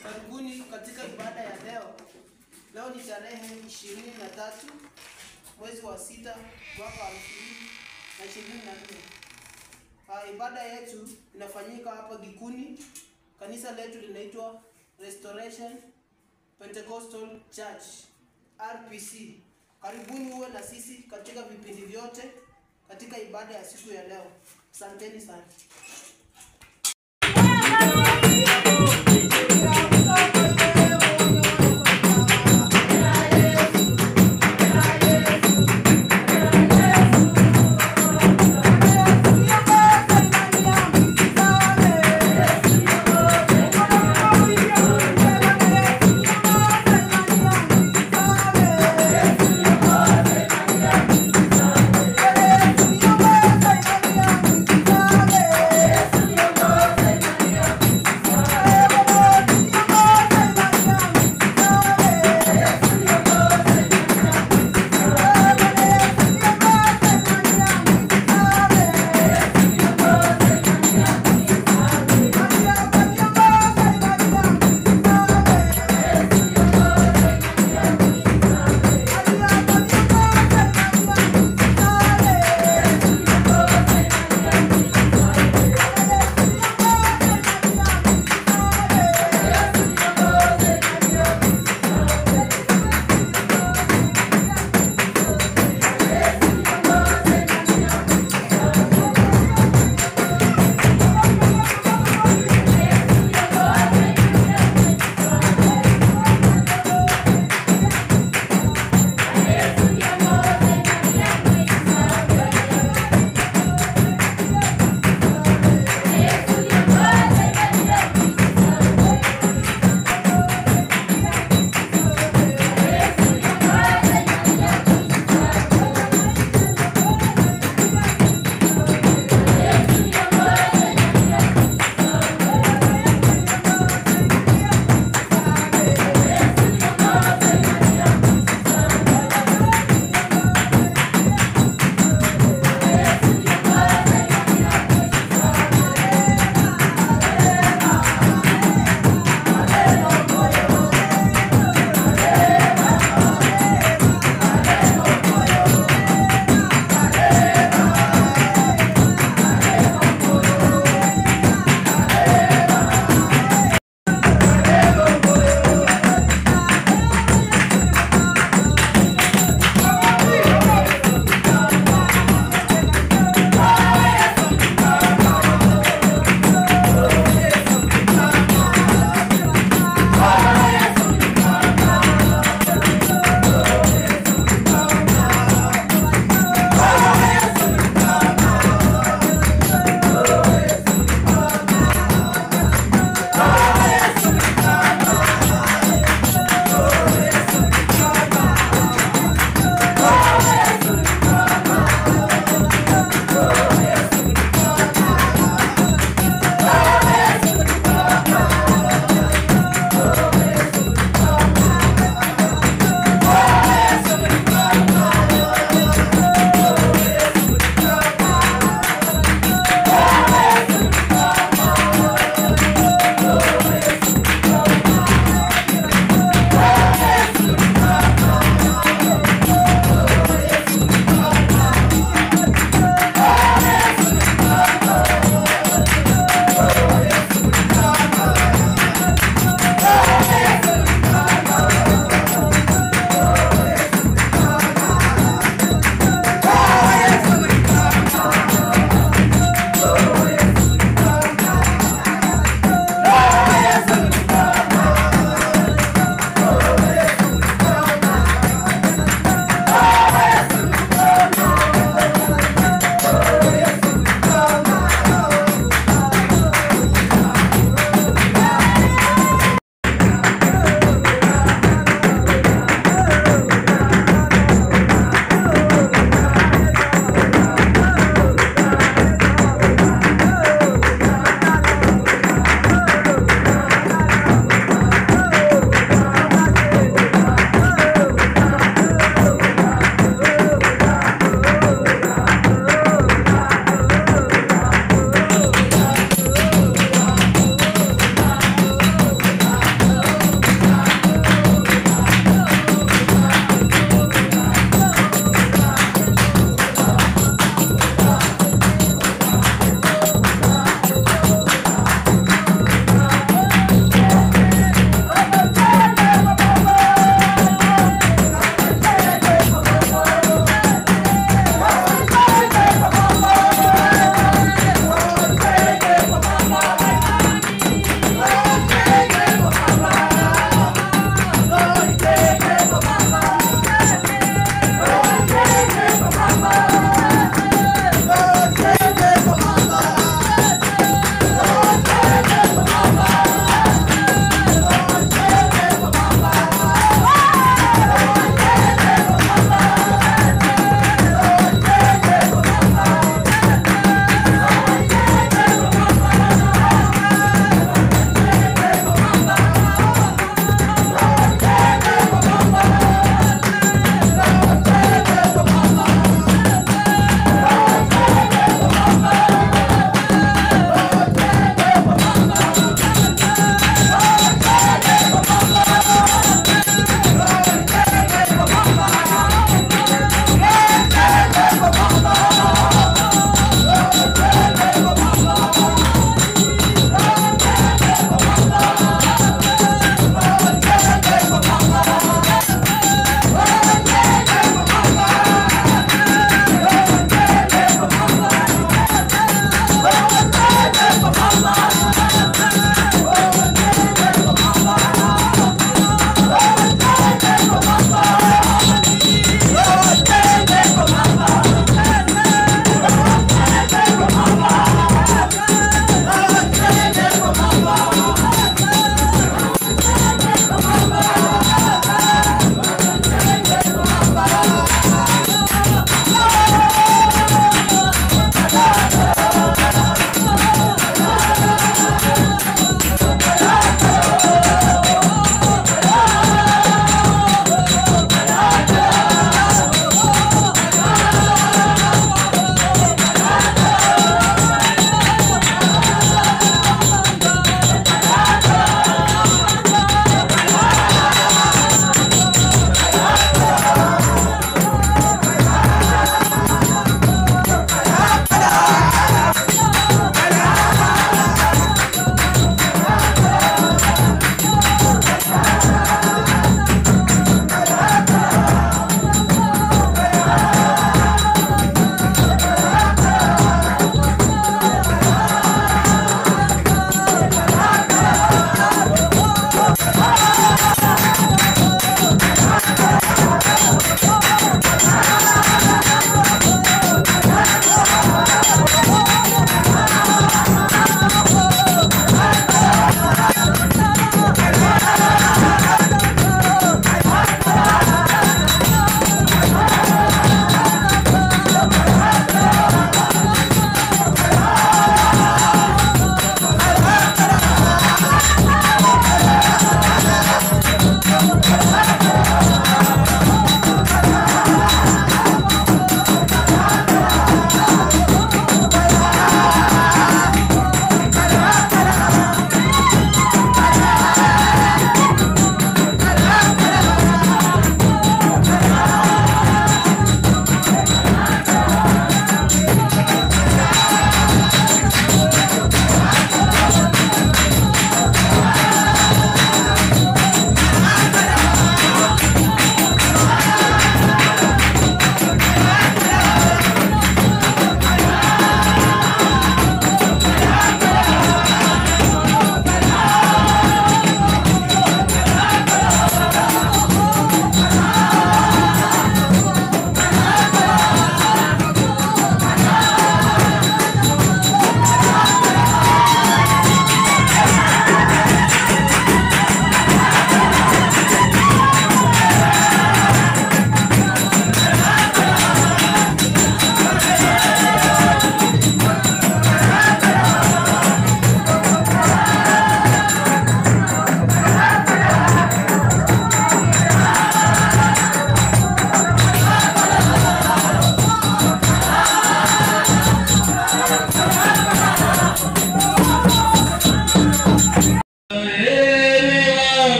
Karibuni katika ibada ya leo. Leo ni tarehe ishirini na tatu mwezi wa sita mwaka wa elfu mbili na ishirini na nne. Ah, ibada yetu inafanyika hapa Gikuni. Kanisa letu linaitwa Restoration Pentecostal Church RPC. Karibuni uwe na sisi katika vipindi vyote katika ibada ya siku ya leo. Asanteni sana. Yesu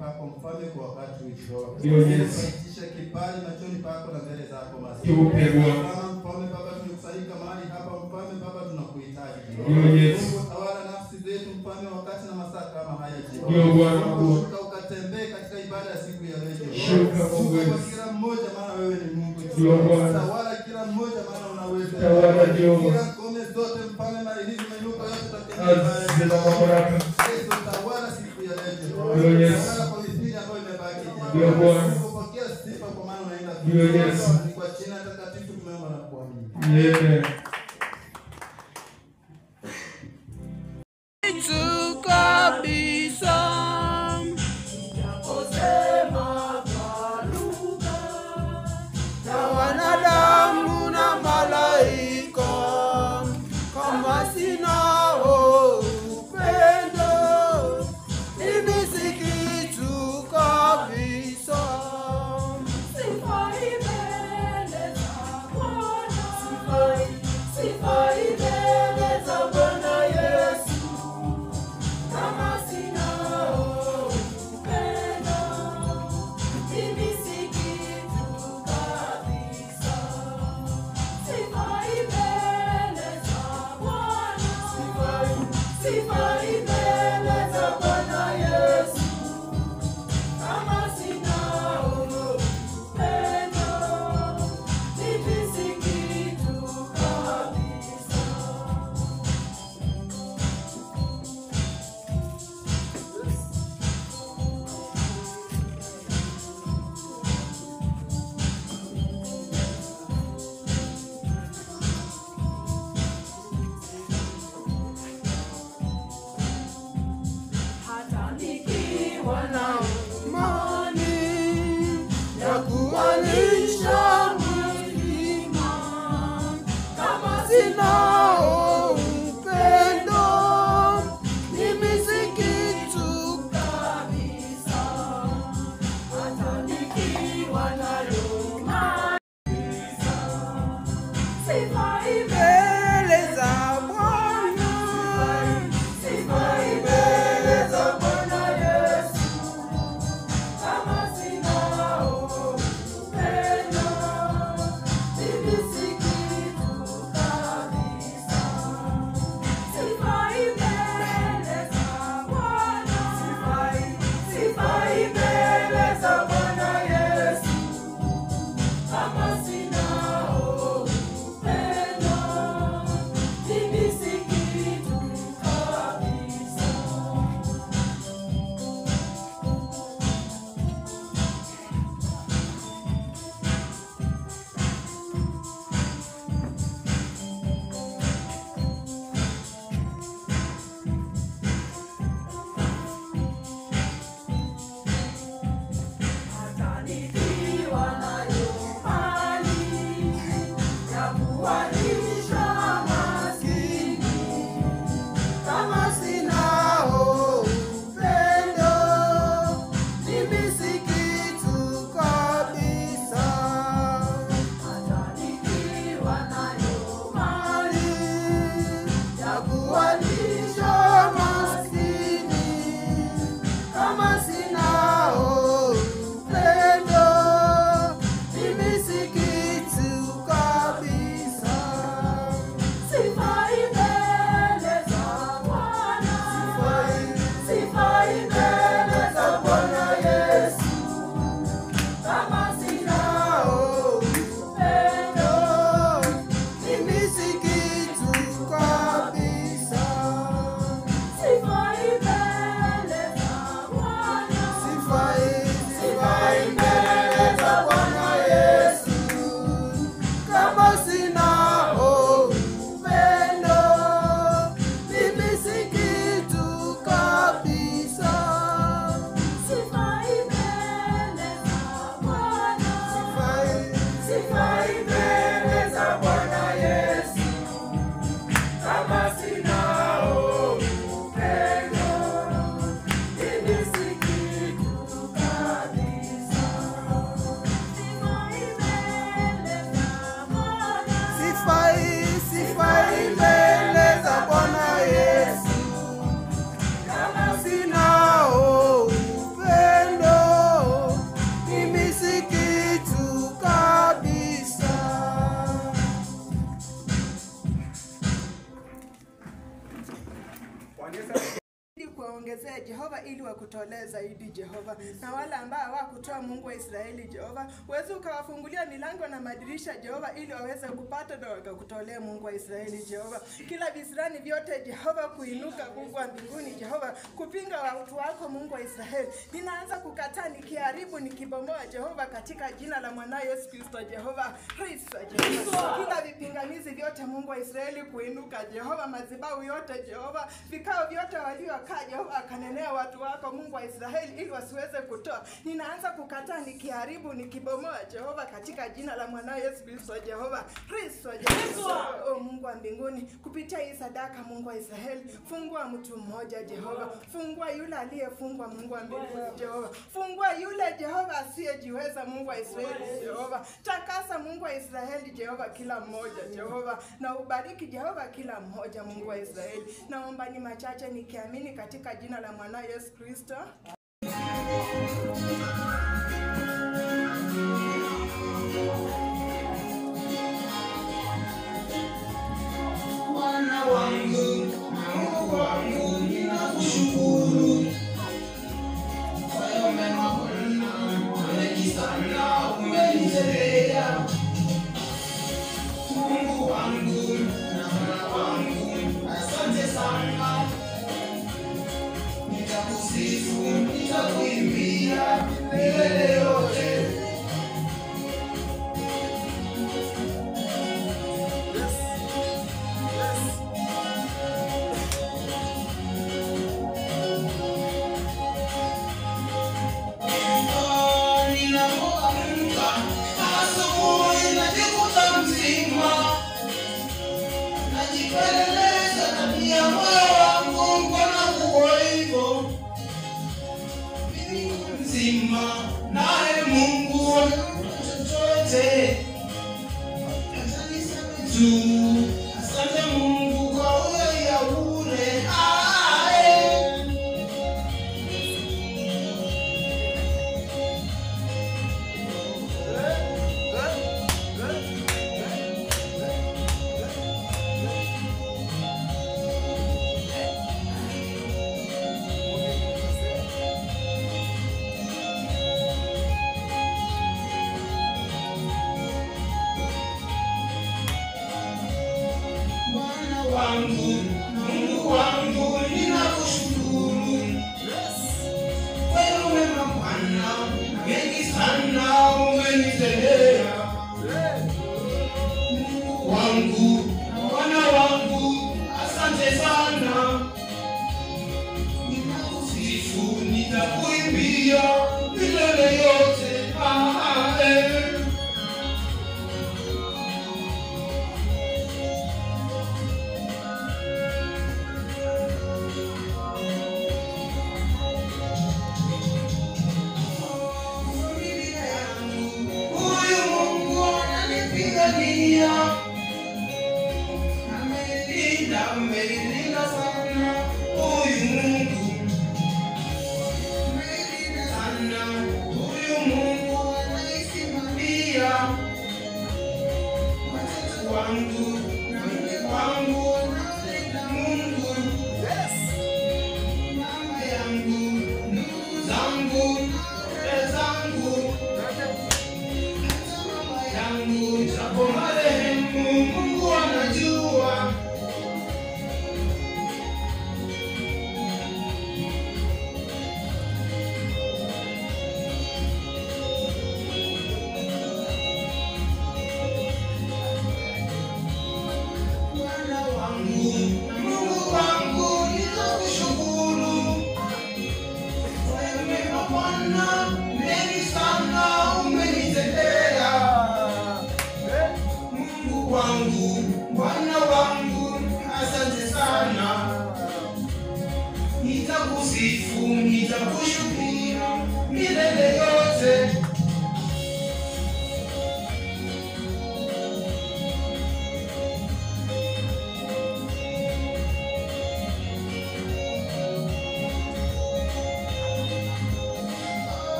pako mfalme kwa wakati uishao. Ndio, Yesu. Itisha kibali machoni pako na mbele zako masi. Tupe Bwana. Kama mfalme Baba tumekusanyika mahali hapa mfalme Baba tunakuhitaji. Ndio, Yesu. Mungu tawala nafsi zetu mfalme wakati na masaa kama haya jioni. Ndio, Bwana. Mungu shuka ukatembee katika ibada ya siku ya leo. Shuka, Mungu. kwa kila mmoja maana wewe ni Mungu. Ndio, Bwana. Tawala kila mmoja maana unaweza. Tawala, Jehova. Kila ngome zote mfalme na hizi mainuko yote Kazi na mamlaka. Yesu tawala siku ya leo. Ndio, Yesu. Tawala kwa misingi ambayo imebaki. Ndio, Bwana. Pokea sifa kwa maana unaenda. Ndio, Yesu. Ni kwa jina takatifu tumeomba na kuamini. Amen. Yesu kabisa na wanadamu na malaika, kama sinao upendo, mimi si kitu kabisa. Sifai mbele za Bwana. zaidi Jehova, na wale ambao hawakutoa Mungu wa Israeli Jehova, uweze ukawafungulia milango na madirisha Jehova, ili waweze kupata na wakakutolea Mungu wa Israeli Jehova, kila visirani vyote Jehova kuinuka Mungu wa mbinguni Jehova, kupinga watu wako Mungu wa Israeli, ninaanza kukataa nikiharibu, nikibomoa Jehova, katika jina la mwana Yesu Kristo Jehova, Kristo Jehova, kila vipingamizi vyote Mungu wa Israeli kuinuka Jehova, madhabahu yote Jehova, vikao vyote waliokaa Jehova, akanenea watu wako Mungu wa Israeli ili wasiweze kutoa, ninaanza kukataa nikiharibu, nikibomoa Jehova, katika jina la mwana Yesu Kristo Jehova, Kristo Jehova, o Mungu wa mbinguni, kupitia hii sadaka Mungu wa Israeli, fungua mtu mmoja Jehova, fungua yule aliyefungwa Mungu wa mbinguni Jehova, fungua yule Jehova asiyejiweza Mungu wa Israeli Jehova, takasa Mungu wa Israeli Jehova, kila mmoja Jehova, na ubariki Jehova kila mmoja Mungu wa Israeli. Naomba ni machache nikiamini katika jina la mwana Yesu Kristo. Bwana wangu na Mungu wangu, ninakushukuru kwa hayo mema Bwana, mengi sana umenitendea. Mungu wangu na Bwana wangu, asante sana. Nitakusifu, nitakuimbia milele yote. Ninapoamka asubuhi najikuta mzima, najipeleleza ndani ya moyo wangu, mbona kuwa hivyo? Mimi ni mzima, naye Mungu chochote atanisema tu. Asante Mungu kwa huyo ya bure. Ah, eh. Bwana wangu, Mungu wangu, ninakushukuru. Wewe wema Bwana, mengi sana umenitendea. Mungu wangu, Bwana wangu, asante sana. Ninakusifu, nitakuimbia milele yote. Ah, eh. familia yangu. Huyu Mungu ananipigania, amenilinda, amenilinda sana. Huyu Mungu amenilinda sana. Huyu Mungu ananisimamia watoto wangu na mke wangu, nampenda Mungu mama yangu, ndugu zangu, dada zangu, hata mama yangu, japo marehemu, Mungu anajua.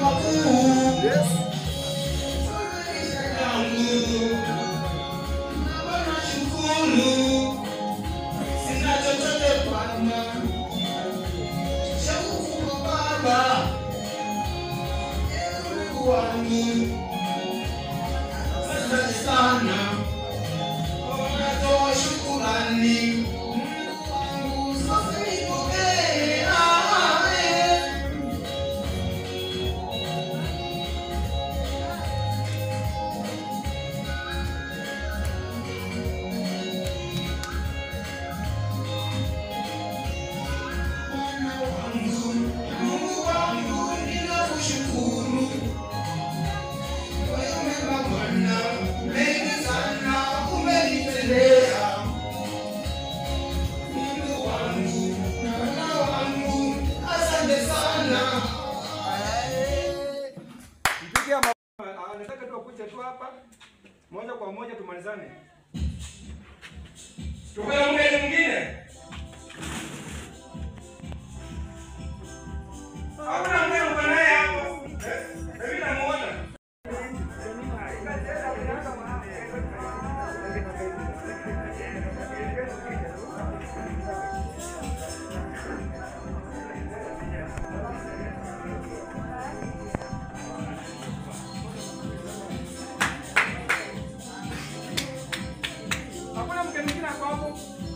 makuu maisha yangu. Baba nashukuru, sina chochote Bwana cha kukupa Baba, ewe Mungu wangu, asante sana, natoa shukurani Mungu wangu, sasa nipokee, amen. Bwana wangu, Mungu wangu, ninakushukuru kwa mema Bwana, mengi sana umenitendea. Mungu wangu, Bwana wangu, asante sana. Mpige ama ah, nataka tu akuje tu hapa moja kwa moja tumalizane. Tuko na mgeni mwingine? Hakuna mgeni uko naye hapo. Eh? Mimi namuona. Hakuna mgeni mwingine hapo hapo.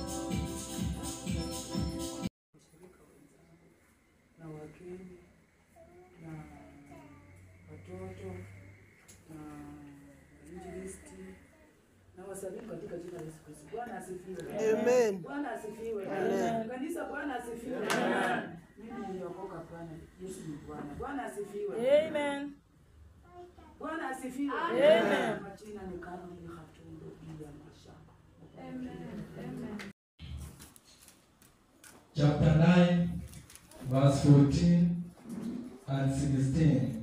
na wageni na watoto na injilisti na wasalimu katika jina la Yesu Kristo. Bwana asifiwe. Amen. Bwana asifiwe. Amen. Kanisa, Bwana asifiwe. Mimi niliokoka Bwana. Yesu ni Bwana. Bwana asifiwe. Amen. Bwana asifiwe. Amen. Majina ni Caroline Khatundo ya mashamba. chapter 9, verse 14 and 16.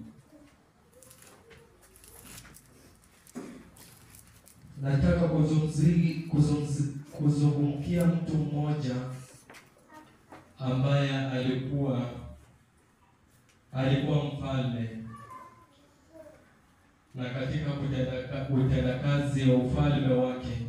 Nataka kuzungumzi- kuzungumzi- kuzungumkia mtu mmoja ambaye alikuwa alikuwa mfalme na katika kutenda- utendakazi wa ufalme wake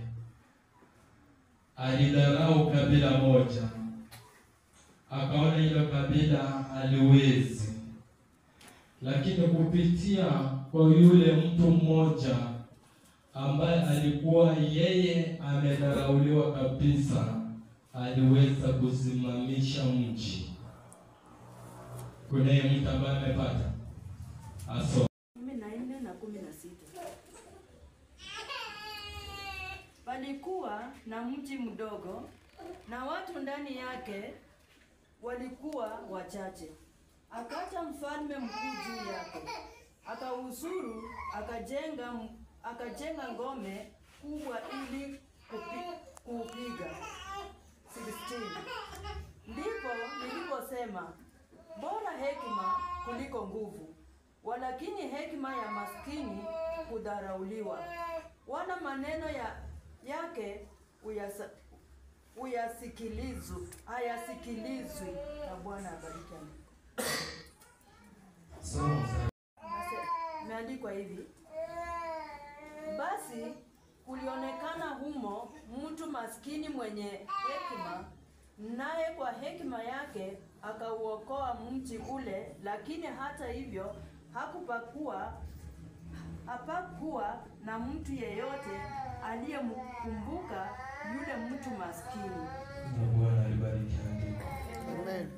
alidharau kabila moja akaona hilo kabila haliwezi, lakini kupitia kwa yule mtu mmoja ambaye alikuwa yeye amedharauliwa kabisa, aliweza kusimamisha mji. Kunaye mtu ambaye amepata aso kumi na nne na kumi na sita. Palikuwa na mji mdogo na watu ndani yake walikuwa wachache. Akaja mfalme mkuu juu yake, akausuru, akajenga akajenga ngome kubwa ili kupi, kuupiga. 16. Ndipo niliposema bora hekima kuliko nguvu, walakini hekima ya maskini kudharauliwa, wala maneno ya yake uyasa, uyasikilizu hayasikilizwi. Na Bwana abariki. Amen. Nase- Imeandikwa hivi: basi kulionekana humo mtu maskini mwenye hekima, naye kwa hekima yake akauokoa mji ule, lakini hata hivyo hakupakuwa hapakuwa na mtu yeyote aliyemkumbuka yule mtu maskini. na Bwana alibariki andiko. Amen.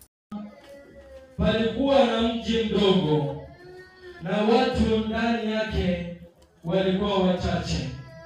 Palikuwa na mji mdogo na watu ndani yake walikuwa wachache.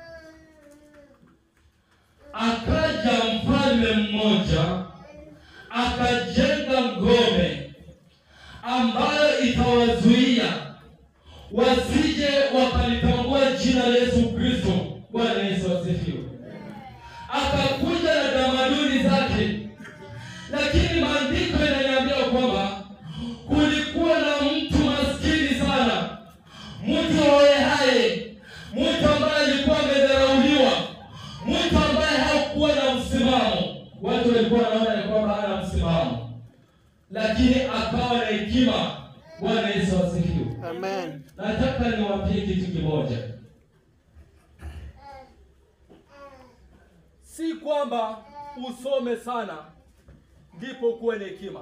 Akaja mfalme mmoja akajenga ngome ambayo itawazuia wasije wakalitambua jina la Yesu Kristo. Bwana Yesu asifiwe. Akakuja na tamaduni zake, lakini maandiko yananiambia kwamba kulikuwa na mtu maskini sana, mtu hohehahe, mtu ambaye alikuwa amedharauliwa, mtu ambaye hakuwa na msimamo. Watu walikuwa wanaona ya kwamba hana msimamo, lakini akawa na hekima Bwana Yesu asifiwe. Amen. Nataka niwaambie kitu kimoja. si kwamba usome sana ndipo ukuwe na hekima,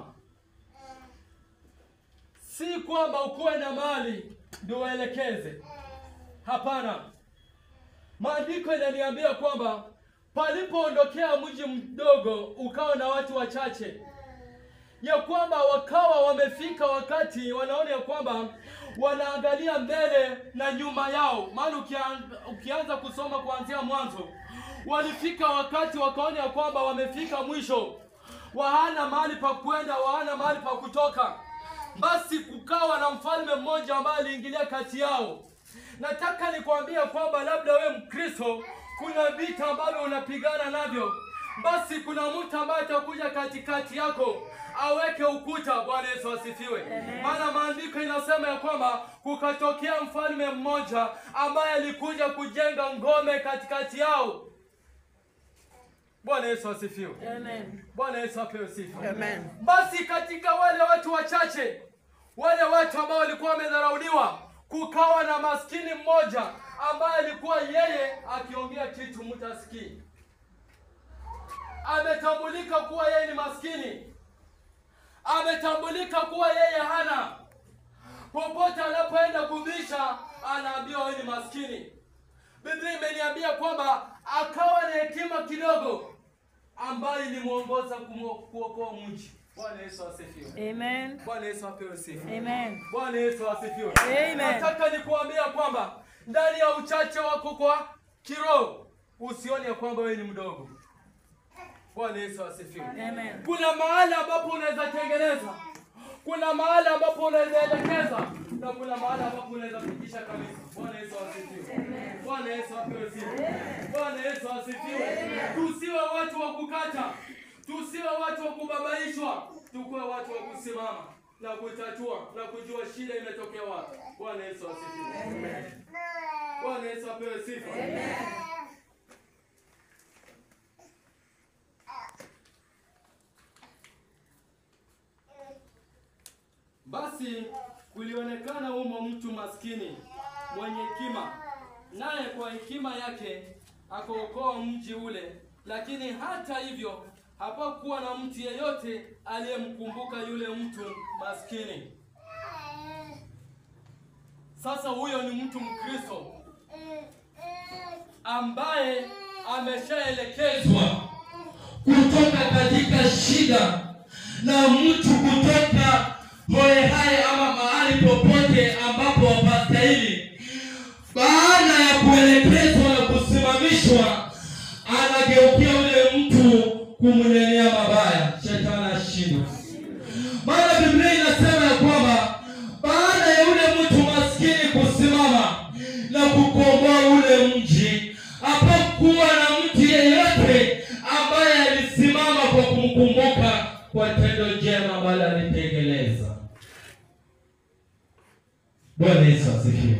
si kwamba ukuwe na mali ndio uelekeze. Hapana, maandiko inaniambia kwamba palipoondokea mji mdogo ukawa na watu wachache, ya kwamba wakawa wamefika wakati wanaona ya kwamba wanaangalia mbele na nyuma yao. Maana ukian, ukianza kusoma kuanzia mwanzo, walifika wakati wakaona ya kwamba wamefika mwisho, wahana mahali pa kwenda, wahana mahali pa kutoka. Basi kukawa na mfalme mmoja ambaye aliingilia kati yao. Nataka nikwambia kwamba labda we Mkristo, kuna vita ambavyo unapigana navyo, basi kuna mtu ambaye atakuja katikati yako aweke ukuta. Bwana Yesu asifiwe. Maana maandiko inasema ya kwamba kukatokea mfalme mmoja ambaye alikuja kujenga ngome katikati yao. Bwana Yesu asifiwe. Amen. Bwana Yesu apewe sifa. Amen. Basi katika wale watu wachache, wale watu ambao walikuwa wamedharauliwa, kukawa na maskini mmoja ambaye alikuwa yeye akiongea kitu mtu asikii. Ametambulika kuwa yeye ni maskini, ametambulika kuwa yeye hana. Popote anapoenda kubisha, anaambiwa wewe ni maskini. Biblia imeniambia kwamba akawa na hekima kidogo ambayo ilimwongoza kumo- kuokoa mji. Bwana Yesu asifiwe. Amen. Bwana Yesu apewe sifa. Amen. Bwana Yesu asifiwe. Amen. Nataka nikuambia kwamba ndani ya uchache wako kwa kiroho usione ya kwamba wewe ni mdogo. Bwana Yesu asifiwe. Amen. Kuna mahali ambapo unaweza tengeneza, kuna mahali ambapo unaweza elekeza, na kuna mahali ambapo unaweza fikisha kabisa. Bwana Yesu asifiwe. Bwana Yesu apewe sifa. Bwana Yesu asifiwe. Tusiwe watu wa kukata, tusiwe watu wa kubabaishwa, tukuwe watu wa kusimama na kutatua na kujua shida imetokea wapi. Bwana Yesu asifiwe. Bwana Yesu apewe sifa. Basi kulionekana humo mtu maskini mwenye hekima, naye kwa hekima yake akaokoa mji ule. Lakini hata hivyo hapakuwa na mtu yeyote aliyemkumbuka yule mtu maskini. Sasa huyo ni mtu Mkristo ambaye ameshaelekezwa kutoka katika shida na mtu kutoka hoehai ama mahali popote ambapo hapastahili. Baada ya kuelekezwa na kusimamishwa, anageukia yule mtu kumnenea mabaya. Shetani ashindwe. Maana Biblia inasema ya kwamba baada ya yule mtu maskini kusimama na kukomboa ule mji, hapakuwa na mtu yeyote ambaye alisimama kwa kumkumbuka kwa tendo jema ambalo alitekeleza. Bwana Yesu asifiwe.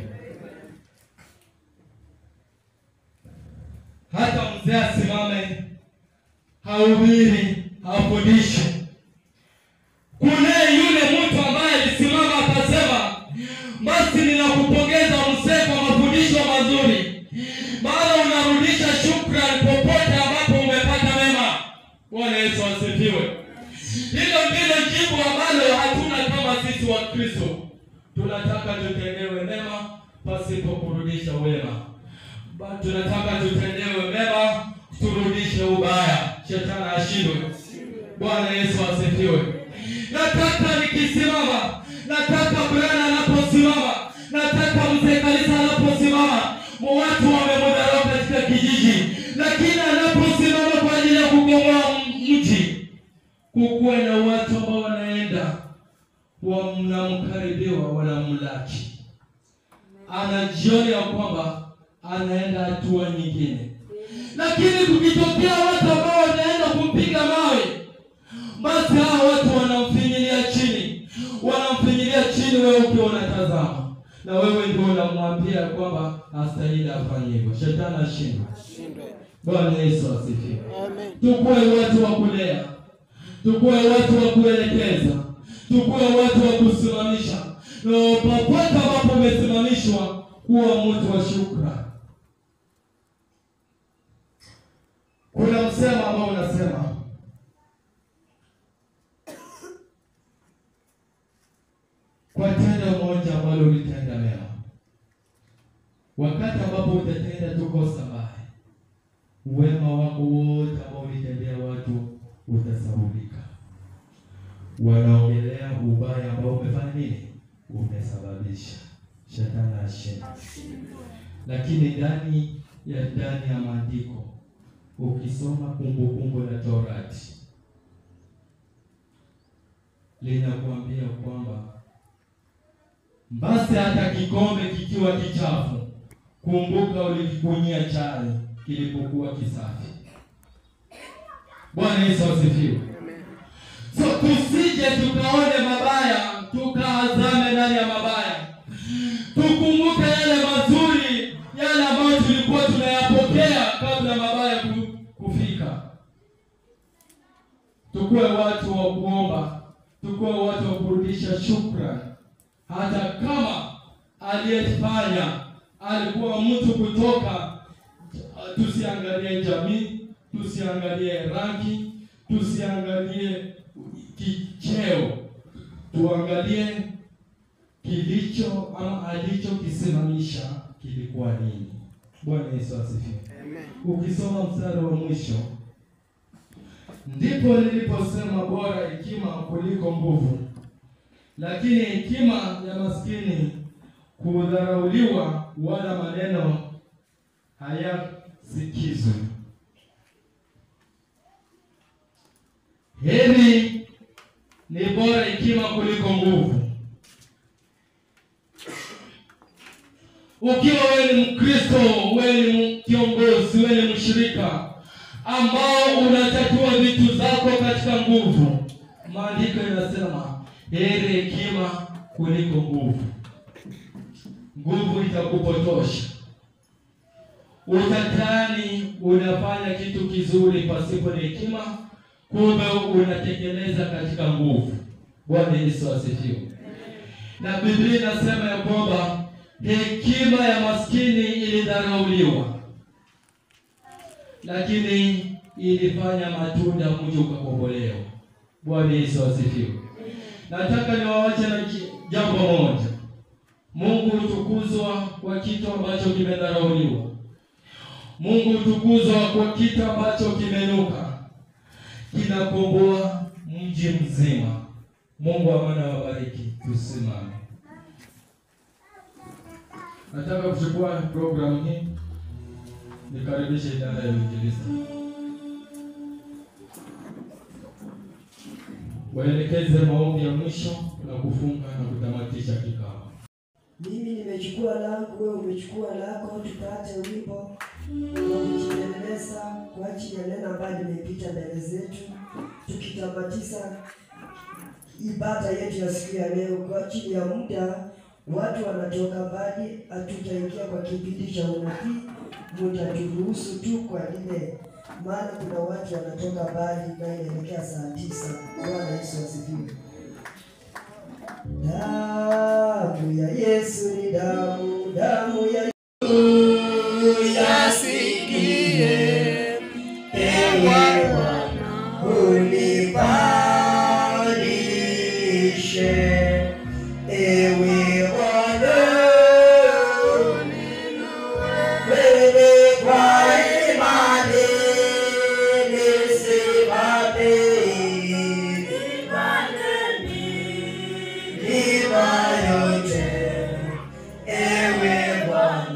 Hata mzee asimame, hahubiri, hafundishe kunaye yule mtu ambaye alisimama akasema, basi ninakupongeza mzee kwa mafundisho mazuri, maana unarudisha shukrani popote ambapo umepata mema. Bwana Yesu asifiwe. Hilo ndilo jibu ambalo hatuna kama sisi wa Kristo. Tunataka tutendewe mema pasipo kurudisha wema, Ba- tunataka tutendewe mema turudishe ubaya. Shetani ashindwe. Bwana Yesu asifiwe. Nataka nikisimama, nataka Bwana anaposimama, nataka mzee kanisa anaposimama, watu wamemdharau katika kijiji, lakini anaposimama kwa ajili ya kukomboa mji, kukuwe na watu ambao wanaenda wanamkaribiwa, wanamlaki, anajiona ya kwamba anaenda hatua nyingine, lakini kukitokea watu ambao wanaenda kumpiga mawe basi hao watu wanamfinyilia chini, wanamfinyilia chini, wewe ukiwa unatazama, na wewe ndio unamwambia kwamba hastahili afanye hivyo. Shetani ashindwe. Bwana Yesu asifiwe. Amen. Tukuwe watu wa kulea, tukuwe watu wa kuelekeza, tukuwe watu wa kusimamisha, na popote ambapo umesimamishwa kuwa mtu wa shukrani. Kuna msemo ambao unasema kwa tendo moja ambalo ulitenda mema, wakati ambapo utatenda tu kosa mbaya, wema wako wote ambao ulitendea watu utasahaulika. Wanaongelea ubaya ambao umefanya nini, umesababisha. Shetani ashinde, lakini ndani ya ndani ya maandiko ukisoma Kumbukumbu la Torati linakuambia kwamba basi hata kikombe kikiwa kichafu, kumbuka ulikikunyia chai kilipokuwa kisafi. Bwana Yesu asifiwe. So tusije tukaone mabaya tukaazame ndani ya mabaya, tukumbuke yale mazuri, yale ambayo tulikuwa tunayapokea kabla mabaya ku- kufika. Tukuwe watu wa kuomba, tukuwe watu wa kurudisha shukrani, hata kama aliyefanya alikuwa mtu kutoka, tusiangalie jamii, tusiangalie rangi, tusiangalie kicheo, tuangalie kilicho ama alichokisimamisha kilikuwa nini. Bwana Yesu asifiwe. Ukisoma mstari wa mwisho, ndipo niliposema bora hekima kuliko nguvu, lakini hekima ya maskini kudharauliwa, wala maneno hayasikizwi. Heri ni bora hekima kuliko nguvu. Ukiwa wewe ni Mkristo, wewe ni kiongozi, wewe ni mshirika ambao unatatua vitu zako katika nguvu, maandiko yanasema heri hekima kuliko nguvu. Nguvu itakupotosha, utatani unafanya kitu kizuri pasipo na hekima, kumbe unatekeleza katika nguvu. Bwana Yesu asifiwe. Na Biblia inasema ya kwamba hekima ya maskini ilidharauliwa, lakini ilifanya matunda, mji ukakombolewa. Bwana Yesu asifiwe. Nataka niwaache na ki- jambo moja. Mungu hutukuzwa kwa kitu ambacho kimedharauliwa. Mungu hutukuzwa kwa kitu ambacho kimenuka, kinakomboa mji mzima. Mungu amana wabariki. Tusimame. Nataka kuchukua programu hii nikaribishe idara ya uinjilisti waelekeze maombi ya mwisho na kufunga na kutamatisha kikao. Mimi nimechukua langu, wewe umechukua lako, tupate wimbo wa kujiendeleza kwa ajili ya neno ambayo limepita mbele zetu, tukitamatisha ibada yetu ya siku ya leo. Kwa ajili ya muda, watu wanatoka mbali, hatutaingia kwa kipindi cha unabii, mutaturuhusu tu kwa lile, maana kuna watu wanatoka mbali na inaelekea saa tisa. Bwana Yesu asifiwe. Damu ya Yesu ni damu, damu ya Yasikie, ewe Bwana, unibadilishe. Ewe Bwana, wewe kwa imani nisimame. Milima yote, ewe Bwana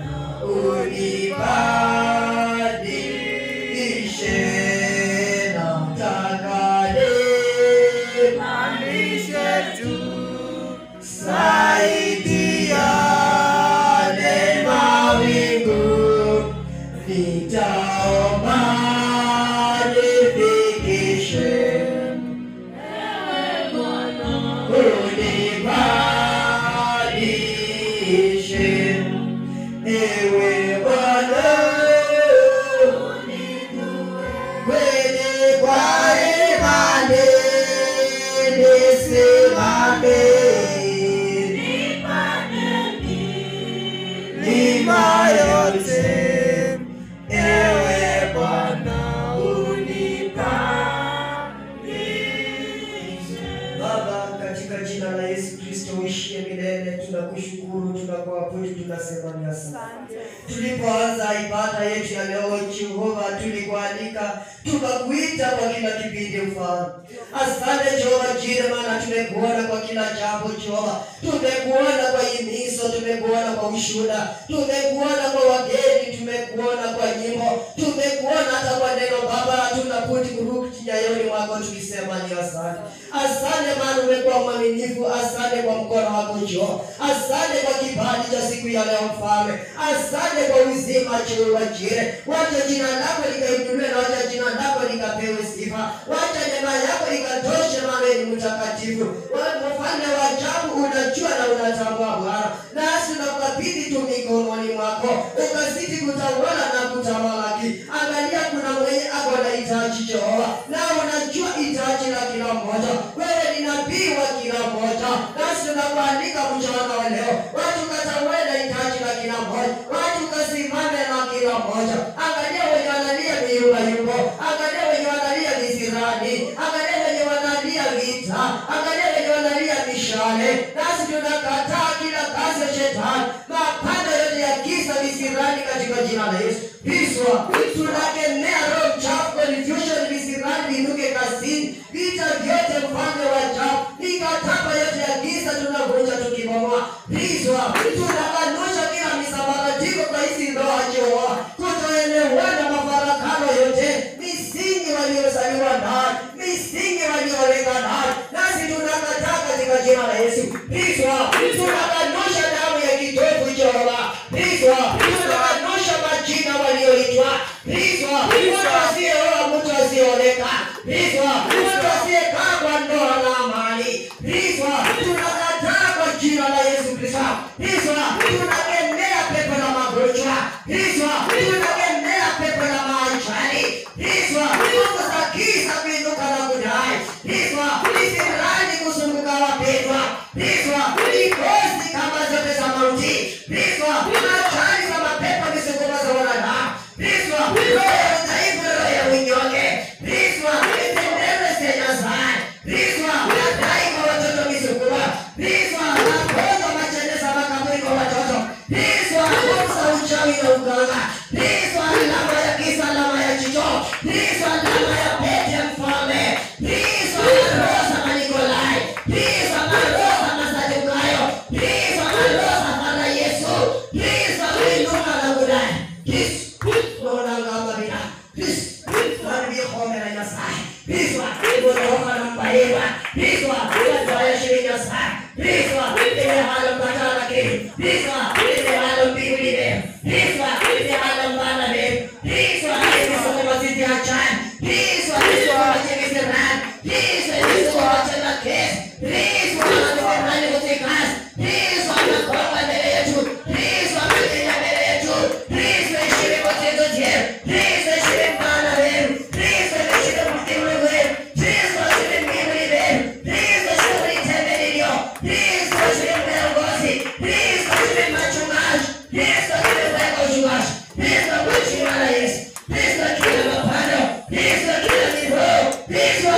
tunakushukuru, tunakuabudu, tunasema ni asante. Tulipoanza ibada yetu ya leo, Jehova, tulikualika tukakuita kwa kila kipindi, mfano. Asante Jehova jire, maana tumekuona kwa kila jambo Jehova, tumekuona kwa himizo, tumekuona kwa ushuhuda, tumekuona kwa wageni, tumekuona kwa nyimbo, tumekuona hata kwa neno Baba. Hatuna budi kurudi nyayoni mwako tukisema ni asante. Asante maana umekuwa mwaminifu, asante kwa mkono wako Jehova, asante kwa kibali cha siku ya leo Mfalme, asante kwa uzima Jehova jire, wacha jina lako likainuliwe na wacha jina lako likapewe sifa, wacha neema yako ikatoshe, maana wewe ni mtakatifu, Wewe mfalme wa ajabu, unajua na unatambua Bwana, nasi tunakabidhi tu mikononi mwako, ukazidi kutawala na kutamalaki. Angalia, kuna mwenye ako na hitaji Jehova, na unajua hitaji la kila mmoja. Wewe ni nabii wa kila mmoja, nasi tunakualika mchana wa leo, watu katawale na hitaji la kila mmoja, watu kasimame na kila mmoja. Angalia wenye wanalia miumba yupo, angalia wenye wanalia visirani, angalia wenye wanalia vita, angalia wenye wanalia mishale. Nasi tunakataa kila kazi ya shetani, mapanda yote ya giza visirani, katika jina la Yesu. Piswa, tunakemea roho mchafu, confusion, visirani vinuke kazini, vita vyote, mfalme wa ajabu, mikataba yote ya giza tunavunja tukibomoa. Piswa, tunakanusha kila misambaratiko kwa hizi ndoa Jehova, kutoelewana, mafarakano yote, misingi waliozaliwa ndani, misingi walioleka ndani, nasi tunakataa katika jina la Yesu. Piswa, tunakanusha damu ya kitovu Jehova. Piswa, tunakanusha majina walioitwa. Piswa, mtu asiyeoa, mtu asiyeoleka. Piswa, mtu asiyekaa kwa ndoa na amani. Piswa, tunakataa kwa jina la Yesu Kristo. Piswa, tunakemea pepo la magonjwa. Piswa, tunakemea pepo la maajali. Piswa, nguvu za giza kuinuka na kudai. Piswa, visirani kuzunguka wapendwa. Piswa, mikosi kama zote za mauti. Piswa, ajali za mapepo visukuma za wanadamu. Piswa, roho ya udhaifu, roho ya unyonge. Piswa, vitendere senya sana. Piswa, madai kwa watoto visukuma. Piswa, magonjwa macheneza makaburi kwa watoto. Piswa, nguvu za uchawi na uganga. Piswa, alama ya giza, alama ya jicho. Piswa, alama ya pete ya mfalme. Piswa, roho za Manikolai. Piswa, roho za Masadukayo. Piswa, roho za Bwana Yesu. Piswa, kuinuka na kudai. Piswa, naona ngamba bila. Piswa, mwambie kombe la Nyasaye. Piswa, kuondoka na mpaewa. Piswa, kuondoka ya shirini Nyasaye. Piswa, ile halo mpatana kiri. Piswa, ile halo mbinguni leo. Piswa, ile halo mbana leo. Piswa, ile somo mazidi ya chai. Piswa, ile somo mazidi ya ran. Piswa, ile somo mazidi ya kes. Piswa, ile somo mazidi ya kas. Piswa, ile konga mbele yetu. Piswa, ile mbele yetu. Piswa, ishiri matezo je. Piswa, ishiri mbana leo. Piswa, ishiri mtimu leo. Piswa, ishiri mbinguni leo. Piswa, ishiri tembelio. Piswa, ishiri viongozi. Piswa, ishiri machungaji. Piswa, ishiri weka uchungaji. Piswa, kwa jina la Yesu. Piswa, kila mapando. Piswa, kila miroho. Piswa,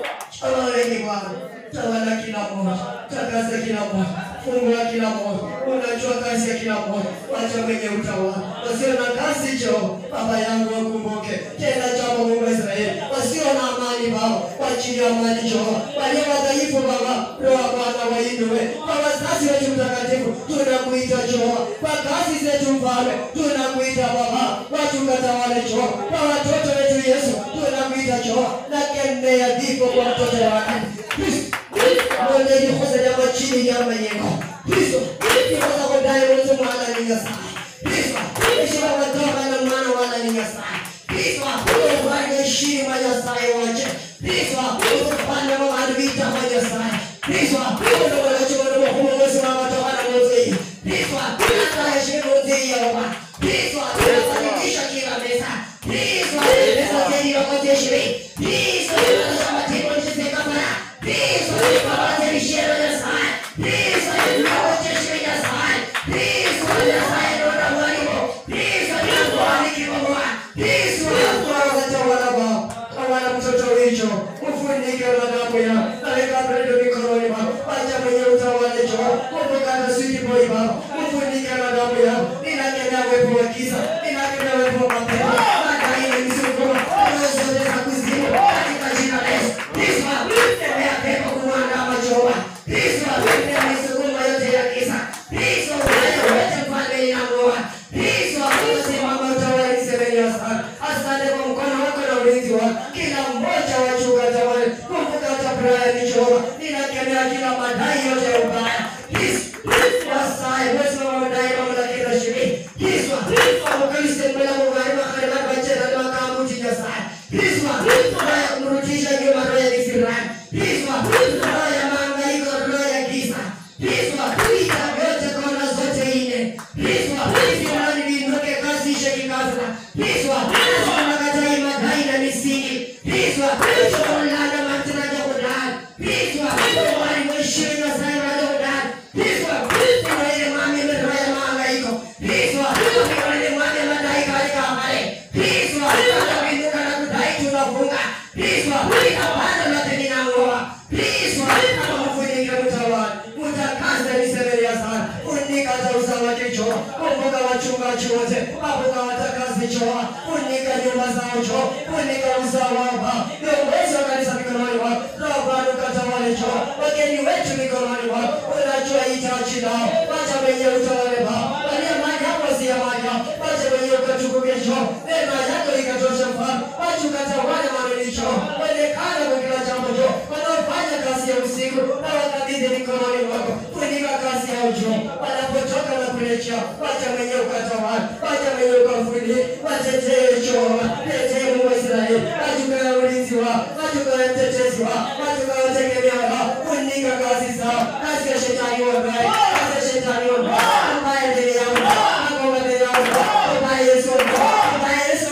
Tawaleni Bwana, tawala kila mmoja, takasa kila mmoja, fungua kila mmoja, unajua kazi ya kila mmoja, wacha wenye utawala, wasio na kazi jo, Baba yangu wakumbuke tena jambo Mungu wa Israeli, wasio na amani Baba, wachilie amani jo, walio wadhaifu Baba, roho ya Bwana wainue, kwa wazazi wetu mtakatifu, tunakuita jo, kwa kazi zetu Mfalme, tunakuita Baba, watu katawale jo, kwa watoto wetu Yesu, tunakuita jo, na kemea vifo kwa mtoto wake Kristo mwende jifunze jambo chini ya mwenyewe Kristo kifunza kudai mtu mwana ni Nyasaye Kristo heshima kutoka na mwana wala ni Nyasaye Kristo ufanye heshima Nyasaye wache Kristo ufanye mwana vita kwa Nyasaye Kristo ufanye wala chuma na mhumo mwezi wa matoka na mwezi Kristo hata heshima mwezi ya Baba Kristo tunafanikisha kila meza Kristo meza zeni wakati heshima Kristo tunasema timu nisifika para Kristo tunapata mishero ya sai Kristo tunapata heshima ya sai Kristo ya sai uwepo wa giza, ninakemea uwepo wa mapepo, madai na misukuma, roho zote za kuzimu, katika jina la Yesu. Kristo, kemea pepo kumwandama Jehova. Kristo, kemea misukuma yote ya giza. Kristo, wewe wote mfalme ninamwoa. Kristo, usimama utawale nisemeni asante. Asante kwa mkono wako na ulinzi wako. Kila mmoja wa chunga tawale. Kumbuka hata Brian Jehova. Ninakemea kila madai yote ya ubaya. Kristo, wasaye, wewe wa madai mamlaka ya shirini. Kristo, amukristo mbele ya Mungu alima kharima kwa jina la makamu jina sana. Kristo, roho ya kumrudisha nyuma roho ya kisirani. Kristo, roho ya mahangaiko, roho ya giza. Kristo, vita vyote kona zote nne. Kristo, Imani liinuke kasi ishe kikafra. Kristo, tunakataa madai na misingi. Kristo, tunalana mataraja kudai. Kristo, wali mheshimu na sana na kudai. Kristo, kuna ile mami roho ya mahangaiko. Kristo, kuna ile mami madai katika amali. Kristo, tunabinuka na kudai tunafunga. Kristo, hapana lote ninang'oa. Kristo, amafunika mtawala. Mtakasa nisemelia sana. Unika hata usawa kichwa. Kumbuka wachungaji wote. Kumbuka watakasi choa. Unika nyumba zao cho. Unika usawa hapa. Viongozi wa kanisa mikononi mwako. Roho Bwana ukatawale cho. Wageni wetu mikononi mwako. Unajua hitaji lao. Wacha wenye utawale baba. Walia mali hapo si ya mali hapo. Wacha wenye ukatukuke cho. Neema yako ikatosha mfano. Wacha ukatawale maneno cho. Onekana kwa kila jambo cho. Wanaofanya kazi ya usiku na wakabidhi mikononi mwako. Funika kazi ya ujo. Wanapotoka na kurejea. Wacha mwenye ukatawale. Wacha mwenye ukafunie. Watetee Jehova. Tetee Mungu wa Israeli. Wachuka ulinzi wao. Wachuka mtetezi wao. Wachuka wategemea wao. Funika kazi zao. Kazi ya shetani wabaye. Kazi ya shetani wabaye. Ambaye mbele yao. Ambaye mbele yao. Ambaye Yesu. Ambaye Yesu.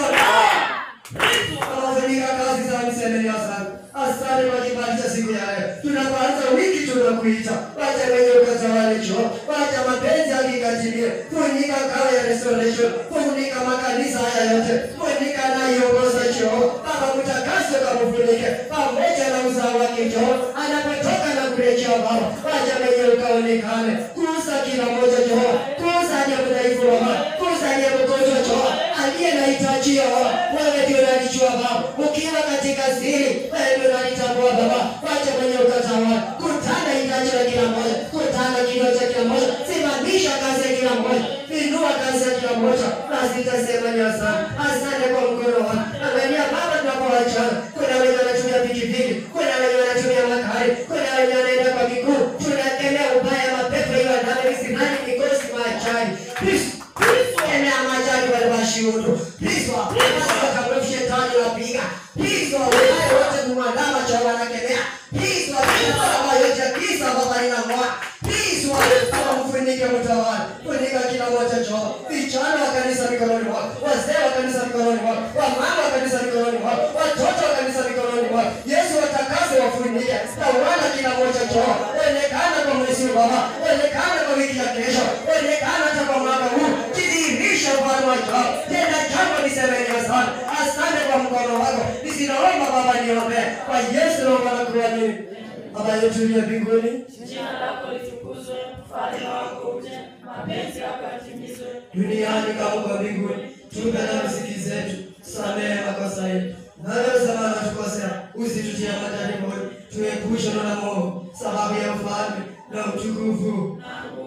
Wanafunika kazi za msemeni asante. Asante kwa kibali cha siku ya leo. Tunapoanza wiki tunakuita. Wacha wenye ukatawale choo. Wacha mapenzi yakikatimie. Funika kawa ya restoration. Funika makanisa haya yote. Funika anayeongoza choo. Baba mtakase kamfunike. Pamoja na uzao wake choo. Anapotoka na kurejea baba. Wacha wenye ukaonekane. Kuuza kila mmoja choo. Kuuza aliye mdhaifu baba. Kuuza aliye mgonjwa choo. Aliye na hitaji ya baba. Wewe ndio unalijua baba. Ukiwa katika siri, wewe ndio unalitambua baba. Wacha mwenye ukatawala. Kutana hitaji la kila mmoja. Kutana kilio cha kila mmoja. Simamisha kazi ya kila mmoja. Inua kazi ya kila mmoja. Basi tutasema ni asante. Asante kwa mkono wako. Angalia baba tunapoachana. Kuna wenye wanatumia pikipiki. Kuna wenye wanatumia magari. Kuna wenye wanaenda kwa miguu. Tunakemea ubaya mapepo hiyo ndani misimani mikosi maachani. Kristo Kemea majani wale washiudu. Kristo, kama shetani wapiga. Kristo, wale wote kumwandama cha wanakemea. Kristo, kama yote ya kisa baba inamwa. Kristo, kama mfunike mtawala. Funika kila mmoja choo. Vijana wa kanisa mikononi mwako. Wazee wa kanisa mikononi mwako. Wamama wa kanisa mikononi mwako. Watoto wa kanisa mikononi mwako. Yesu watakase wafunike. Na wana kila mmoja choo. Onekana kwa mwezi huu baba. Onekana kwa wiki ya kesho. Onekana hata kwa mwaka huu. Kidhihirisha ufalme wa choo. Tenda jambo nisemeni asante. Asante kwa mkono wako. Nisinaomba baba niombe. Kwa Yesu naomba na kuamini. Baba yetu uliye mbinguni. Jina lako litukuzwe, ufalme wako uje, mapenzi yako yatimizwe duniani kama kwa mbinguni. Tupe na riziki zetu, samehe makosa yetu nayosema natukosea, usitutie majaribuni, tuepushe na movu, sababu ya ufalme na utukufu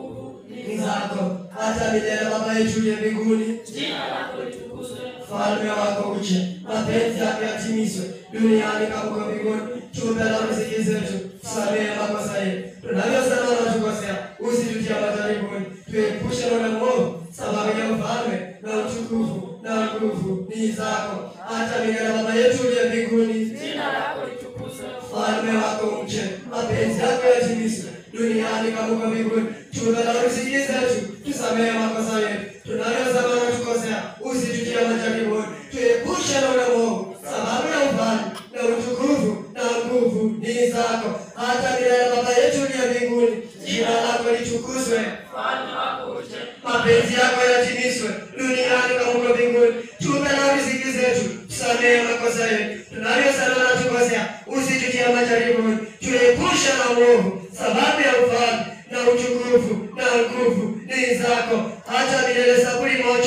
ni zako hata milele. Baba yetu uliye mbinguni, Jina lako litukuzwe, ufalme wako uje, mapenzi yako yatimizwe duniani kama kwa mbinguni. Tupe na riziki zetu, samehe makosa yetu tunavyosema natukosea, usitutie majaribuni, tuepushe na movu, sababu ya ufalme na utukufu na nguvu ni zako hata milele. Baba yetu uliye mbinguni, jina lako litukuzwe, ufalme wako uje, mapenzi yako yatimizwe duniani kama kwa mbinguni. Tupe na riziki zetu, tusamehe makosa yetu tunayosema natukosea, usitutie majaribuni, tuepushe na ule mwovu, sababu ya ufalme na utukufu na nguvu ni zako hata milele. Baba yetu uliye mbinguni, jina lako litukuzwe, ufalme wako uje, mapenzi yako yatimizwe duniani kama huko mbinguni. Tupe na riziki zetu, tusamehe makosa yetu tunayosema natukosea, usitutie majaribuni, tuepushe na mwovu, sababu ya ufalme na utukufu na nguvu ni zako hata milele. Zaburi moja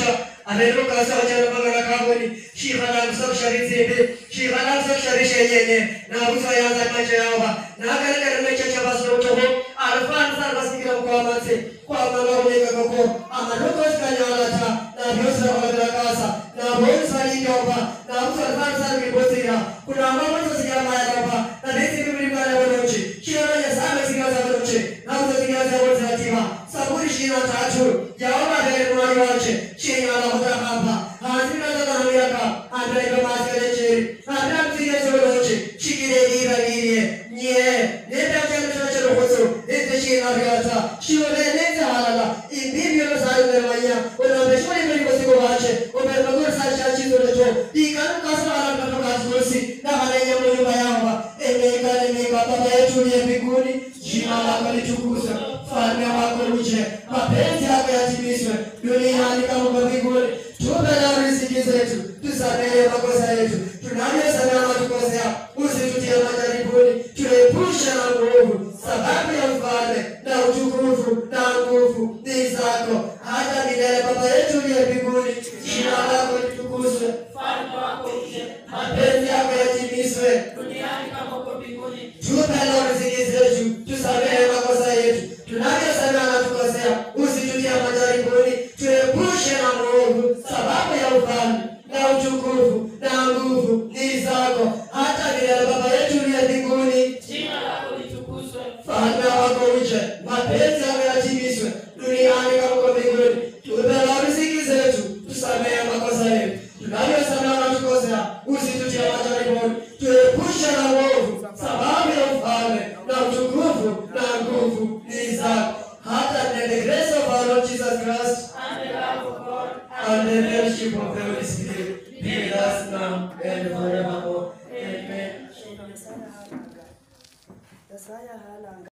Amendo kasa wachana bangana kaboni. Shikana kusak shari zipi. Shikana kusak shari shenyenye. Na kusa yanza macho yao. Na kana kana mecha chabas no toho. Alfan sar bas kira kwa manse. Kwa manga ulega koko. Amanoko skanyala ta. Na biosa wakadra kasa. Na bonsa ni yoba. Na kusa alfan sar kibosira. Kuna mama sosikia maya yoba. Na nesi bibili kwa na wanoche. Shira ya sana sigaza wanoche. Na kusa sigaza wote hatima. Saburi shina tatu. Jaoba mbele mwani wache. Shina la huda hapa. Hazina za dhamiyaka. Andra iba maskele chiri. Andra msiga zoloche. Shikire dira dirie. Nye. Nenda chana chana chana hoso. Nenda shina vyata. Shiole nenda halala. Imbibyo no sayo mermanya. Unabe shole mbele kwa siku wache. Unabe magur sa chachi zolecho. Ikanu kasu ala kato kasu Na halenya mwenye yamba. Emeka nemeka baba yetu uliye mbinguni. Jina lako litukuzwe. Falme wako uje. Mapenzi yako yatimizwe. Duniani kama kwa mbinguni. Tupe leo riziki zetu. Tusamehe makosa yetu. Tunavyosamehe matukosea. Usitutie majaribuni. Tuepushe na nguvu. Sababu ya ufalme na utukufu na nguvu ni zako hata milele. Baba yetu uliye mbinguni, jina lako litukuzwe. Ufalme wako uje. Mapenzi yako yatimizwe. Duniani kama uko mbinguni. Tupe leo riziki zetu, tusamehe makosa yetu tunavyosamehe wanatukosea, usitutie majaribuni, tuepushe na mwovu, sababu ya ufalme na utukufu na nguvu ni zako hata milele. Baba yetu uliye mbinguni, Jina lako litukuzwe. Falme wako uje, mapenzi yako yatimizwe duniani kama uko mbinguni. Tupe leo riziki zetu, tusamehe makosa yetu tunavyosamehe wanatukosea, usitutie majaribuni, tuepushe na mwovu, sababu ya ufalme na utukufu na nguvu ni zako hata in the grace of our Lord Jesus Christ And the love of God. and the fellowship of the Holy Spirit be with us now and forevermore. Amen. Yesaya halanga. Yesaya halanga.